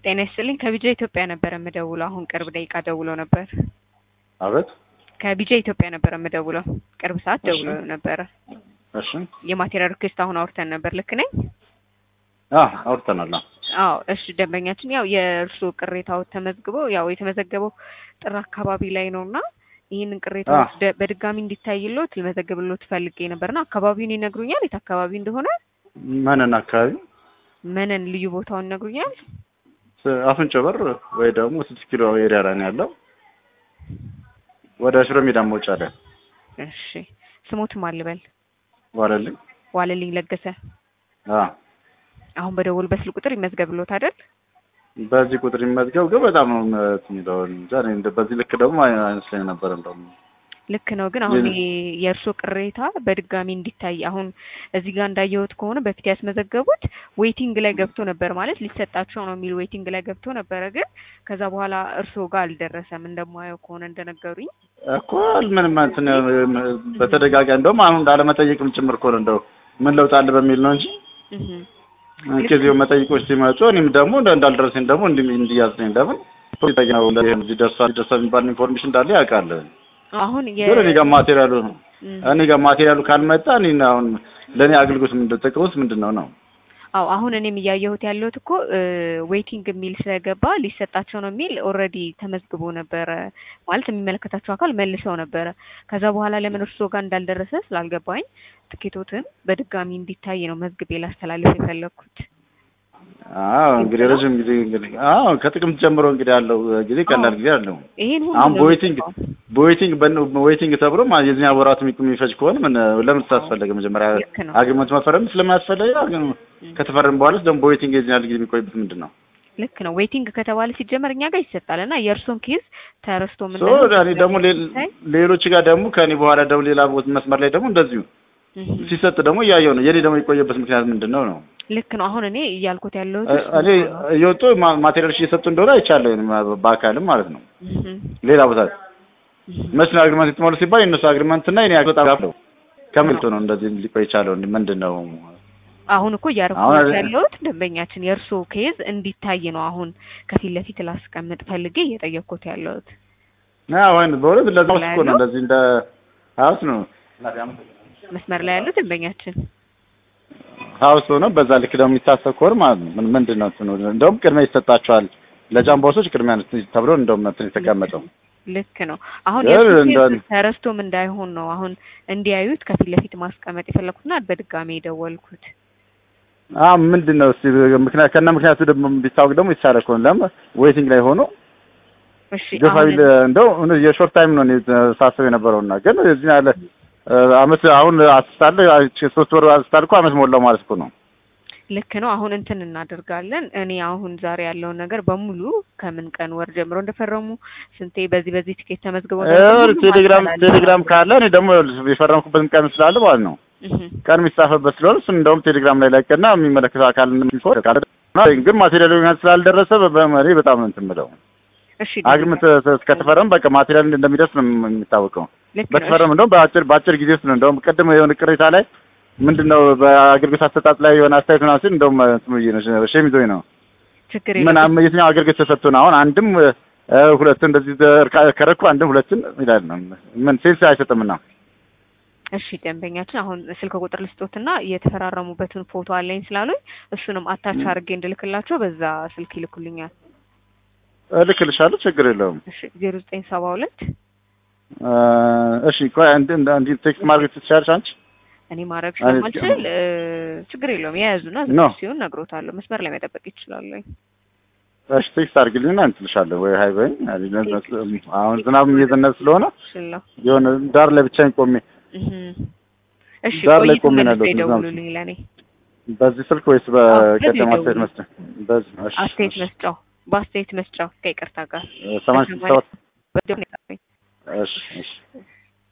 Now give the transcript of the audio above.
ጤና ይስጥልኝ ከቢጃ ኢትዮጵያ ነበረ የምደውለው። አሁን ቅርብ ደቂቃ ደውሎ ነበር። አቤት። ከቢጃ ኢትዮጵያ ነበረ የምደውለው። ቅርብ ሰዓት እሺ። ደውሎ ነበረ። እሺ። የማቴሪያል ሪኩዌስት አሁን አውርተን ነበር። ልክ ነኝ? አ አውርተናል። አዎ። አዎ እሺ። ደንበኛችን ያው የእርስዎ ቅሬታው ተመዝግበው ያው የተመዘገበው ጥር አካባቢ ላይ ነው እና ይህንን ቅሬታዎች ደ- በድጋሚ እንዲታይሎት ልመዘግብሎት ፈልጌ ነበርና አካባቢውን ይነግሩኛል? የት አካባቢ እንደሆነ መነን አካባቢ መነን ልዩ ቦታውን ይነግሩኛል? ስ- አፍንጮ በር ወይ ደግሞ ስድስት ኪሎ ኤሪያ ላይ ነው ያለው። ወደ ሽሮ ሜዳ መውጫ ላይ እሺ። ስሞትም አልበል ዋለልኝ። ዋለልኝ ለገሰ። አ አሁን በደወል በስልክ ቁጥር ይመዝገብሎት አይደል? በዚህ ቁጥር ይመዝገብ ግን በጣም ነው እንትን የሚለው እንጃ እኔ እንደ- በዚህ ልክ ደግሞ አይ- አይመስለኝ ነበር እንደውም ልክ ነው። ግን አሁን ሌላ- ይሄ የእርስዎ ቅሬታ በድጋሚ እንዲታይ አሁን እዚህ ጋር እንዳየሁት ከሆነ በፊት ያስመዘገቡት ዌይቲንግ ላይ ገብቶ ነበር ማለት ሊሰጣቸው ነው የሚል ዌይቲንግ ላይ ገብቶ ነበረ። ግን ከዛ በኋላ እርስዎ ጋር አልደረሰም እንደማየው ከሆነ እንደነገሩኝ። እኮ ምንም እንትን በተደጋጋሚ እንደውም አሁን እንዳለመጠየቅም ጭምር እኮ ነው እንደው ምን ለውጥ አለ በሚል ነው እንጂ እህ ከዚህ መጠይቆች ሲመጡ እኔም ደግሞ እንደ- እንዳልደረሰኝ ደግሞ እንዲ እንዲያዝኝ ለምን ፖለቲካ ነው እንደዚህ ደርሷል ደርሷል የሚባል ኢንፎርሜሽን እንዳለ ያውቃል። አሁን የ ግን እኔ ጋር ማቴሪያሉ ነው እም፣ እኔ ጋር ማቴሪያሉ ካልመጣ እኔ አሁን ለእኔ አገልግሎት ምንድን ጥቅሙስ ምንድን ነው ነው? አዎ አሁን እኔም እያየሁት ያለሁት እኮ ዌይቲንግ የሚል ስለገባ ሊሰጣቸው ነው የሚል ኦልሬዲ ተመዝግቦ ነበረ ማለት የሚመለከታቸው አካል መልሰው ነበረ። ከዛ በኋላ ለምን እርስዎ ጋር እንዳልደረሰ ስላልገባኝ ትኬቶትን በድጋሚ እንዲታይ ነው መዝግቤ ላስተላልፍ የፈለግኩት። አዎ እንግዲህ ረዥም ጊዜ እንግዲህ አዎ ከጥቅምት ጀምሮ እንግዲህ ያለው ጊዜ ቀላል ጊዜ አለው። ይሄን ሁሉ አሁን ነው በዌይቲንግ የምገባው። በዌይቲንግ በዌይቲንግ ተብሎ ማ- የዚህኛ ወራት የሚቆ- የሚፈጅ ከሆነ ምን ለምን ታስፈለገ? መጀመሪያ ልክ ነው። አግሪመንት መፈረም ስለማያስፈልግ አግሪመ ከተፈረም በኋላ ደግሞ በዌይቲንግ የዚህኛ ጊዜ የሚቆይበት ምንድን ነው? ልክ ነው። ዌይቲንግ ከተባለ ሲጀመር እኛ ጋር ይሰጣል እና የእርሶን ኬዝ ተረስቶ ምን ሶ እኔ ደግሞ ሌ- ሌሎች ጋር ደግሞ ከኔ በኋላ ደግሞ ሌላ ቦታ መስመር ላይ ደግሞ እንደዚሁ ሲሰጥ ደግሞ እያየው ነው። የኔ ደግሞ የቆየበት ምክንያት ምንድን ነው ነው? ልክ ነው። አሁን እኔ እያልኩት ያለሁት እ- እሱ እኔ ነው። እየወጡ ማ- ማቴሪያሎች እየሰጡ እንደሆነ አይቻለሁ እኔ በአካልም ማለት ነው። እህ ሌላ ቦታ እህ መች ነው አግሪመንት የተሞሉ ሲባል የእነሱ አግሪመንት እና የኔ በጣም ጋር ነው። ከመልቶ ነው እንደዚህ ሊቆይ የቻለው ምንድን ነው? አሁን እኮ እያደረኩት አሁን- ያለሁት ደንበኛችን የእርሶ ኬዝ እንዲታይ ነው። አሁን ከፊት ለፊት ላስቀምጥ ፈልጌ እየጠየቅኩት ያለሁት አዎ ወይም በእውነት ለዛ ውስጥ እኮ ነው እንደዚህ እንደ ሀውስ ነው መስመር ላይ ያሉት ደንበኛችን ሀውስ ሆኖ በዛ ልክ ደግሞ የሚታሰብ ከሆነ ማለት ነው ምን- ምንድን ነው እንትኑ እንደውም ቅድሚያ ይሰጣቸዋል ለጃምቦሶች ቅድሚያ ነው ተብሎ እንደውም እንትን የተቀመጠው ልክ ነው። አሁን እ- የእርሶ እንደ- ኬዝ ተረስቶም እንዳይሆን ነው አሁን እንዲያዩት ከፊት ለፊት ማስቀመጥ የፈለኩትና በድጋሚ የደወልኩት። አዎ ምንድን ነው እስኪ ምክንያት ከነ ምክንያቱ ደግሞ ቢታወቅ ደግሞ ይቻላል ከሆነ ለምን ዌይቲንግ ላይ ሆኖ እሺ ገፋ አሁን ቢል እንደው እውነት የሾርት ታይም ነው እኔ ሳስብ የነበረውና ግን እዚህ ያለ እ፣ አመት አሁን አስታለ ሶስት ወር አስታል እኮ አመት ሞላው ማለት እኮ ነው። ልክ ነው። አሁን እንትን እናደርጋለን። እኔ አሁን ዛሬ ያለውን ነገር በሙሉ ከምን ቀን ወር ጀምሮ እንደፈረሙ ስንቴ በዚህ በዚህ ቲኬት ተመዝግበው እ፣ ቴሌግራም ቴሌግራም ካለ እኔ ደግሞ የፈረምኩበትን ቀን ስላለ ማለት ነው ቀን የሚጻፈበት ስለሆነ እሱን እንደውም ቴሌግራም ላይ ላቀና የሚመለከተው አካል እንደሚፎር ካለ ግን ማቴሪያል ይሆናል ስላልደረሰ በመሪ በጣም ነው እንትን የምለው እሺ አግሪመንት እስከተፈረም በቃ ማቴሪያል እንደሚደርስ ነው የሚታወቀው። ልክ ነው። በተፈረም እንደውም በአጭር በአጭር ጊዜ ውስጥ ነው እንደውም ቅድም የሆነ ቅሬታ ላይ ምንድነው በአገልግሎት አሰጣጥ ላይ የሆነ አስተያየት ምናምን ሲል እንደውም እንትን ብዬ ነው ሸም ይዞኝ ነው ችግር ምን የለም። አም- የትኛው አገልግሎት ተሰጥቶ ነው አሁን አንድም እ፣ ሁለትም እንደዚህ ተርካ- ከረኩ አንድም ሁለትን ይላል ነው ምን ሴንስ አይሰጥምና እሺ ደንበኛችን አሁን ስልክ ቁጥር ልስጦትና የተፈራረሙበትን ፎቶ አለኝ ስላሉኝ እሱንም አታች አድርጌ እንድልክላቸው በዛ ስልክ ይልኩልኛል። እልክልሻለሁ ችግር የለውም እሺ ዜሮ ዘጠኝ ሰባ ሁለት እ፣ እሺ ቆይ አንድ እንዲ ቴክስት ማድረግ ትችላለሽ አንቺ እኔ ማድረግ አይ፣ ስለማልችል እ፣ ችግር የለውም የያዙና ኖ። ዝግጁ ሲሆን ነግሮታለሁ። መስመር ላይ መጠበቅ ይችላሉ። እሺ ቴክስት አድርግልኝና እንትልሻለሁ ወይ ሀይ በይኝ አሁን ዝናብም እየዘነበ ስለሆነ ሽለው የሆነ ዳር ላይ ብቻዬን ቆሜ እሺ ዳር ላይ ቆይቶ ቆሜ ነው መልሰው ያለሁት፣ ይደውሉልኝ ለእኔ በዚህ ስልክ ወይስ አዎ፣ በቀደም በዚህ አስተያየት ደውሉ። መስጠት? በዚህ እሺ፣ አስተያየት እሺ። መስጫው በአስተያየት መስጫው ከይቅርታ ጋር ሰማንያ ስድስት ሰባት በደንብ ነው የጻፈኝ። እሺ፣ እሺ።